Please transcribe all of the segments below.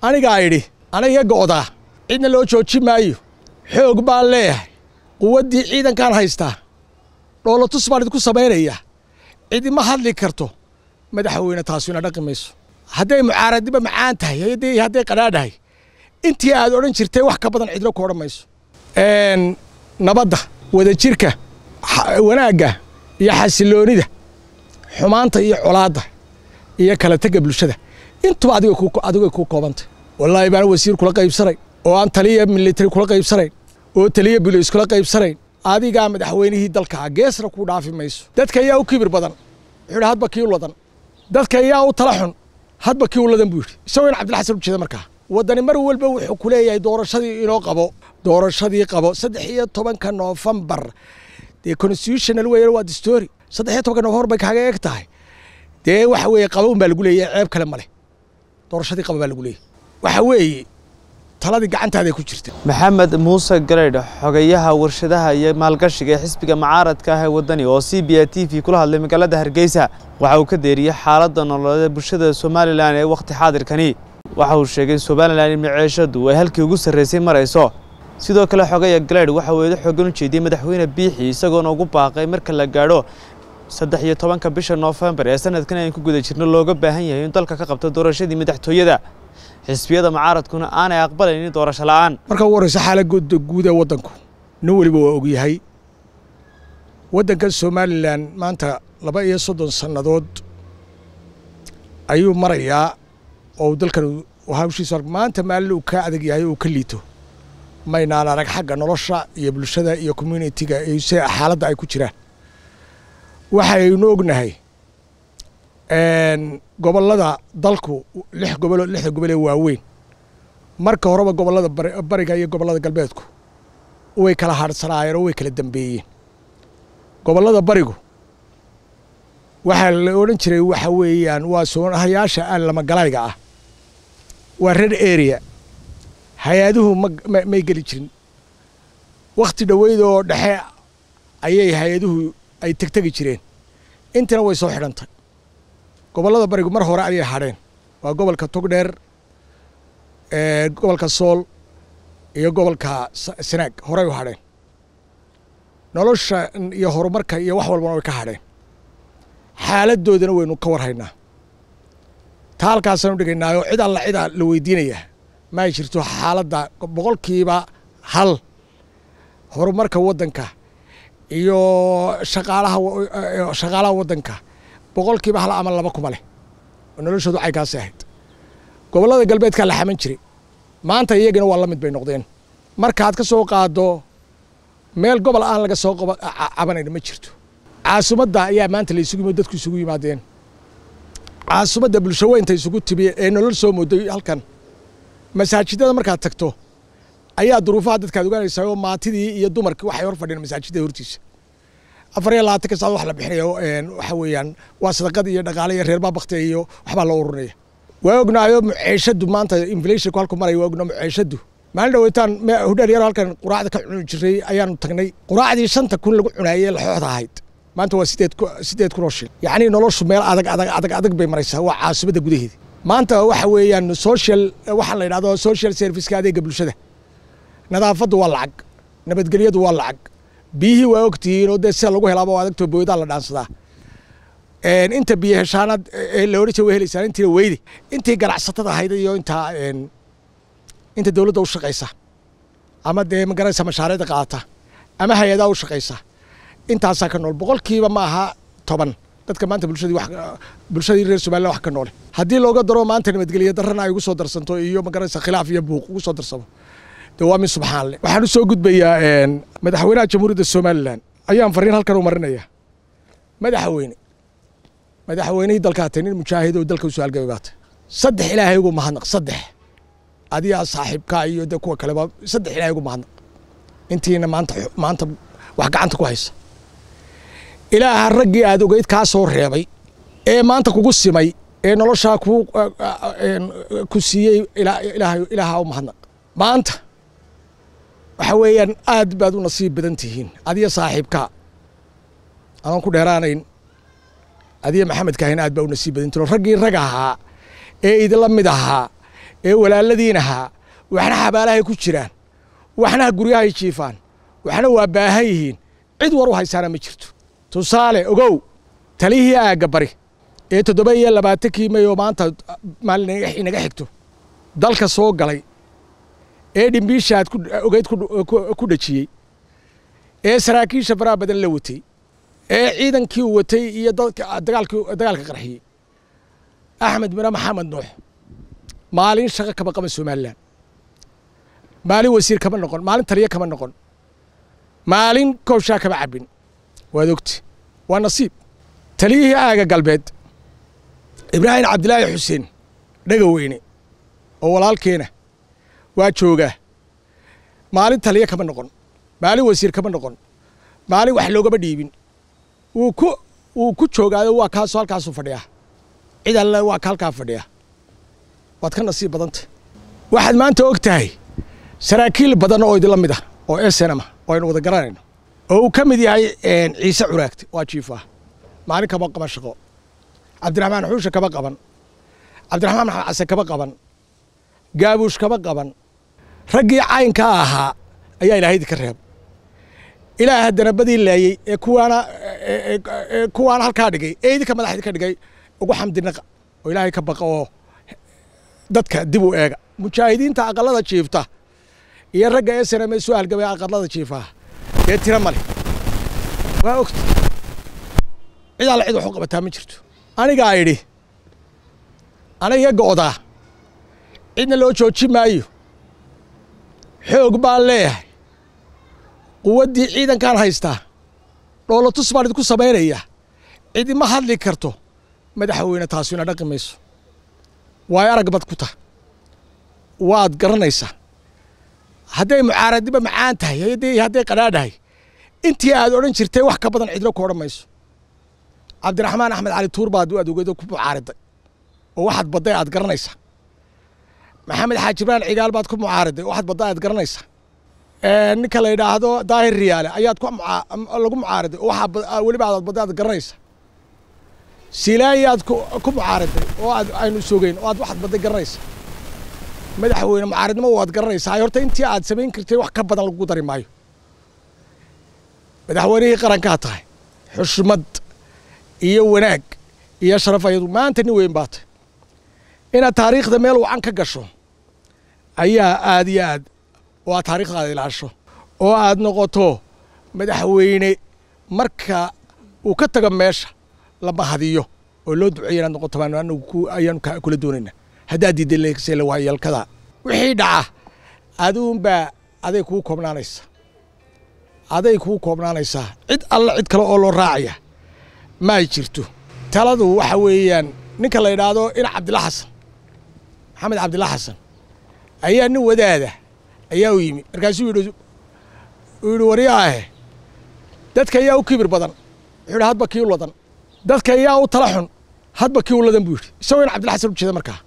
anigaa idhi aniga go'daa cidna loo jooji maayo xoog baan leeyahay quwaddii ciidankaan haystaa dhoolatus baan idinku samaynayaa cidima hadli karto madaxweyne taasu ina dhaqi mayso hadday mucaaradnimo macaan tahay haddii hadday qadhaadhahay intii aad odhan jirtay wax ka badan cidlo ku odhan mayso nabadda wadajirka wanaagga iyo xasiloonida xumaanta iyo colaadda iyo kala tega bulshada intuba adigay ku koobantay wallaahi baan wasiir kula qaybsanayn oo aan taliya military kula qaybsanayn oo taliya bulis kula qaybsanayn adigaa madaxweynihii dalkaa geesna ku dhaafi mayso dadka ayaa u kibir badan wuxuu yidhi hadba kii u ladan dadka ayaa u tala xun hadba kii u ladan buu yidhi isagoo in cabdilxasan ujeeda markaa waddani mar walba wuxuu ku leeyahay doorashadii inoo qabo doorashadii qabo saddex iyo tobanka noofembar dee constitutional weeyaan waa distory saddex iyo tobanka noofembar bay kaaga eeg tahay dee waxa weeye qaba un baa lagu leeyahay ceeb kale male doorashadii qaba baa lagu leeyahay waxa weeye taladii gacantaaday ku jirta maxamed muuse garaydh xogayaha warshadaha iyo maalgashiga ee xisbiga mucaaradka ah ee waddani oo c b a t v kula hadlay magaalada hargeysa waxa uu ka deeriyey xaaladda nololeed ee bulshada somalilan ee wakhti xaadirkani waxa uu sheegay in somalilan in maciishadu ay halkii ugu sarraysay marayso sidoo kale xogaya galaydh waxa uu eedo xoogan u jeediyey madaxweyne biixi isagoona ugu baaqay marka la gaadho saddex iyo tobanka bisha noofembar ee sanadkan aynu ku guda jirno looga baahan yahay in dalka ka qabto doorashadii madaxtooyada xisbiyada mucaaradkuna aanay aqbalaynin doorasho la'aan marka ugu horreysa xaaladda guud ee waddanku nin weliba waa ogyahay waddankan somalilan maanta laba iyo soddon sannadood ayuu marayaa oo dalkan hawshiisu maanta maalin uu ka adag yahay uu ka liito maynaan arag xagga nolosha iyo bulshada iyo communitiga se xaaladda ay ku jiraan waxaynu ognahay gobollada dalku lix gobolo lixda gobol ee waaweyn marka horeba gobollada bariga iyo gobollada galbeedku way kala hadhsanaayeen oo way kala dambeeyeen gobollada barigu waxaa la odhan jiray waxa weeyaan waa soonahayaasha aan lamagalayga ah waa red area hay-aduhu may geli jirin wakhti dhoweyd oo dhexe ayay hay-aduhu ay tegtegi jireen intina way soo xidhantay gobollada barigu mar hore ayay hadheen waa gobolka togdheer gobolka sool iyo gobolka sanaag horey u hadheen nolosha iyo horumarka iyo wax walbana way ka hadheen xaaladdoodana waynu ka warhaynaa taa halkaasaan u dhigaynaayo cid alla cidaa la weydiinayaa ma ay jirto xaaladda boqolkiiba hal horumarka waddanka iyo shaqaalaha shaqaalaha waddanka boqolkiiba hal ama laba kuma leh oo noloshoodu caykaasi ahayd gobollada galbeedkaa la xaman jiray maanta iyagana waa la mid bay noqdeen markaad ka soo qaaddo meel gobol aan laga soo cabanayn ma jirto caasimadda ayaa maanta la isugu yimid dadku isugu yimaadeen caasimadda bulsho weynta isugu timi ee nolol soo mooday halkan masaajidada markaad tagto ayaa duruufaha dadkaad ogaanaysaa oo maatidii iyo dumarkii waxay hor fadhiyeen masaajidda hortiisa afar iyo labaatanka saacad wax la bixinayo waxa weeyaan waa sadaqad iyo dhaqaale iyo reerbaa baktiga iyo waxbaa loo ururinaya waa ognaayo muceeshadu maanta inflationku halku maraya waa ognaa muceeshadu maalin dhaweytaan hudheer yaro halkan quraacda ka cuni jiray ayaanu tagnay quraacdii shanta kun lagu cunaayey laxooxda ahayd maanta waa sideed sideed kun oo shil yacni noloshu meel adag adag adag adag bay maraysaa waa caasimadda gudaheeda maanta waxa weeyaan social waxaa la yidhahdo social serviceka adeega bulshada nadaafaddu waa lacag nabadgelyadu waa lacag biyihii waa ogtihiin oo dee sida lagu helaaba adagtoo booydaa la dhaansadaa inta biyo heshaanaad la odhan jira way helaysaan intiina weyde intii ganacsatada ahayd iyo intaa inta dowladda u shaqaysa ama dee magaraysa mashaariicda qaadata ama hay-adaa u shaqaysa intaasaa ka nool boqolkiiba ma aha toban dadka maanta bulshadii wax bulshadii reer somaliland wax ka noole haddii looga daro maanta nabadgelyo darrana ay ugu soo darsanto iyo magaraysa khilaaf iyo buuq ugu soo darsamo de waa min subxaan leh waxaan u soo gudbayaa madaxweynaha jamhuuriyadda somalilan ayaan fariin halkan u marinaya madaxweyne madaxweynihii dalkaa tay nin mujaahid oo dalka usoo halgabay baatay saddex ilaahay ugu mahadnaq saddex adigaa saaxiibkaa iyo de kuwa kaleba saddex ilaahay ugu mahadnaq intiina maanta maanta wax gacanta ku haysa ilaaha raggii aad ogeyd kaa soo reebay ee maanta kugu simay ee noloshaa ku ku siiyey ilaaha u mahadnaq maanta waxa weeyaan aad baad u nasiib badan tihiin adiyo saaxiibkaa adoon ku dheeraanayn adiyo maxamedkaahin aad baa u nasiib badan tihiin raggii rag ahaa ee idinla mid ahaa ee walaaladiin ahaa waxna xabaalahay ku jiraan waxna guryahay jiifaan waxna waa baahan yihiin cid war u haysaana ma jirto tusaale ogow talihii aagga bari ee toddoba iyo labaatankii may oo maanta maalin inaga xigto dalka soo galay ee dhimbiishaad ogeyd ku dhejiyey ee saraakiisha faraha badan la watay ee ciidankii uu watay iyo dagaalkii dagaalka qarxiyey axmed mire maxamed nuux maalin shaqo kama qaban somalilan maalin wasiir kama noqon maalin taliye kama noqon maalin kooshaa kama cabbin waad ogti waa nasiib taliyihii aaga galbeed ibraahim cabdilaahi xuseen dhegaweyne oo walaalkeena waa joogaa maalin taliye kama noqon maalin wasiir kama noqon maalin wax loogama dhiibin wuu ku wuu ku joogaado waa kaasoo halkaasuu fadhiyaa cid alle waa ka halkaa fadhiya waad ka nasiib badantay waxaad maanta og tahay saraakiil badan oo idinla mid ah oo esenama oo aynu wada garanayno oo uu ka mid yahay ciise curaagte waa jiifa maalin kama qaban shaqo cabdiraxmaan xuushe kama qaban cabdiraxmaan maxamed case kama qaban gaabuush kama qaban raggii caynkaa ahaa ayaa ilaahay idinka reeb ilaah haddana badii laayey ee kuwaana ee kuwaana halkaa dhigay ee idinka madax idinka dhigay ugu xamdinaqa oo ilaahay ka baqa oo dadka dib u eega mujaahidiinta aqalada jiifta iyo ragga ee saname soo halgamay aqalada jiifaa dee tira male waa ogta cid alle cid wax u qabataa ma jirto anigaa idhi aniga go'daa cidna loo jooji maayo xoog baan leeyahay quwaddii ciidankaan haystaa dhoolotus baan idinku samaynayaa cidima hadli karto madaxweyne taasina dhaqi mayso waayo arag bad ku tah waad garanaysaa hadday mucaaradnimo macaan tahay hadday qadhaadhahay intii aad odhan jirtay wax ka badan cidlo ku odhan mayso cabdiraxmaan axmed cali tuur baad aad ogeedo ku mucaariday oo waxaad badday aad garanaysaa maxamed xaaji ibraan cigaal baad ku mucaariday oo waxaad badday aad garanaysaa ninka la yidhaahdo daahir riyaale ayaad lagu mucaariday oo waxaa weliba aad badday aad garanaysaa silaayaad ku mucaariday oo aad aynu sogeyn oo aad waxaad badday garanaysaa madaxweyne mucaaridnimo waad garanaysaa horta intii aad samayn kartay wax ka badan lagu dari maayo madaxweynihii qarankaa tahay xushmad iyo wanaag iyo sharaf ayadu maanta nin weyn baa tahy inaad taariikhda meel wacan ka gasho ayaa aad iyo aad oo aad taariikhdaada ilaasho oo aad noqoto madaxweyne marka uu ka tago meesha la mahadiyo oo loo duceeya inaad noqoto baan anagu ayaanu kula doonaynaa haddaad diidday leegsela waayalkada wixii dhaca aduunbaa aday kuu koobnaanaysa aday kuu koobnaanaysaa cid alla cid kale oo loo raacaya ma ay jirto taladu waxa weeyaan ninka la yidhaahdo ina cabdilla xasan maxamed cabdilla xasan ayaa nin wadaada ayaa u yimi markaasuu yidhi uu yidhi waryaahe dadka ayaa u kibir badan wuxuu yidhi hadba kii u ladan dadka ayaa u tala xun hadba kii u ladan buu yidhi isagoo ina cabdilla xasan u jeeda markaa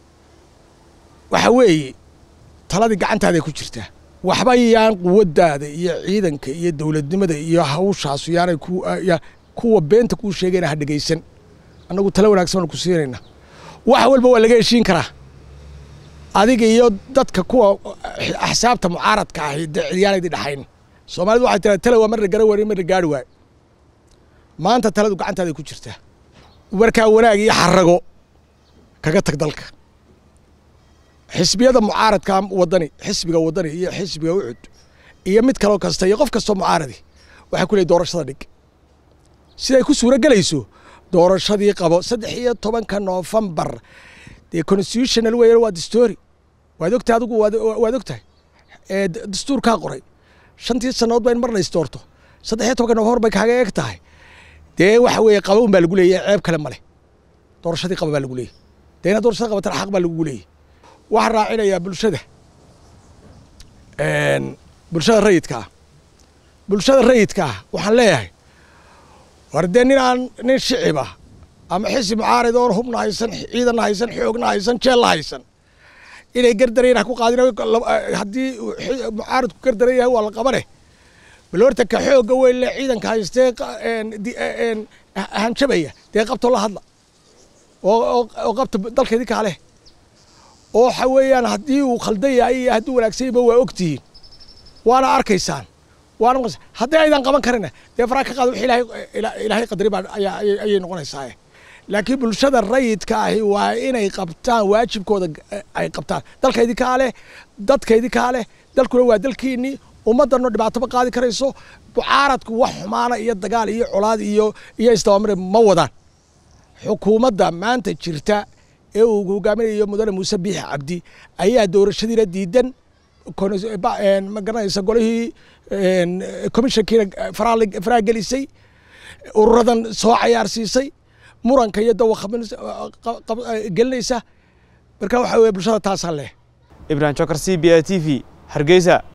waxa weeye taladii gacantaaday ku jirtaa waxba yaan quwaddaada iyo ciidanka iyo dowladnimada iyo hawshaasu yaanay kuwa beenta kuu sheegayna ha dhegaysan annagu tala wanaagsan baanu ku siinaynaa wax walba waa laga heshiin karaa adiga iyo dadka kuwa axsaabta mucaaradka ahi dee cidyaanaydi dhaxayn soomaalidu waxay tiraa tala waa marna gara waari marna gaari waayo maanta taladu gacantaaday ku jirtaa markaa wanaag iyo xarago kaga tag dalka xisbiyada mucaaradka wadani xisbiga wadani iyo xisbiga ucud iyo mid kaloo kasta iyo qof kastoo mucaaradi waxay ku leey doorashada dhig siday ku suuro gelayso doorashadii qabo saddex iyo tobanka noofembar dee constitutional weeyaan waa dastoori waad ogtahay adigu waad ogtahay dastuurkaa qoray shantii sannadood ba in marna isdoorto saddex iyo tobanka noofembar bay kaaga eeg tahay dee waxa weeye qaba un baa lagu leeyahy ceeb kale male doorashadii qaba baa lagu leeyahy dee inaad doorashada qabatana xaq baa lagugu leeyahy waxaan raacinayaa bulshada bulshada rayidkaa bulshada rayidkaa waxaan leeyahay war dee nin aan nin shicibah ama xisib mucaarid oon hubna haysan ciidanna haysan xoogna haysan jeella haysan inay gardareen ha ku qaadin haddii mucaaridku gardaran yahay waa la qabane bal horta ka xoogga weyn le ciidanka haystee hanjabaya dee qabtoo la hadla oo qabta dalkeedii kaaleh oo waxa weeyaan haddii uu khaldan yahay iyo hadduu wanaagsan yahayba waa ogtihiin waana arkaysaan waana maqas haddii aydan qaban karina dee faraa ka qaada wix ilaahay ilaahay qadari baa ayaa ayay noqonaysaa laakiin bulshada rayidka ahi waa inay qabtaan waajibkooda ay qabtaan dalka idinkaa leh dadka idinkaa leh dalkuna waa dalkiinnii ummaddanoo dhibaatoba qaadi karayso mucaaradku wax xumaana iyo dagaal iyo colaad iyo iyo isdabamare ma wadaan xukuumadda maanta jirta ee uu hogaaminayo mudane muuse biixi cabdi ayaa doorashadiina diidan ma garanaysa golihii commissionkiina faraa gelisay ururadan soo cayaarsiisay muranka iyo dawa gelinaysa marka waxa weye bulshada taasaa leh ibrahim jokar c b a t v hargeysa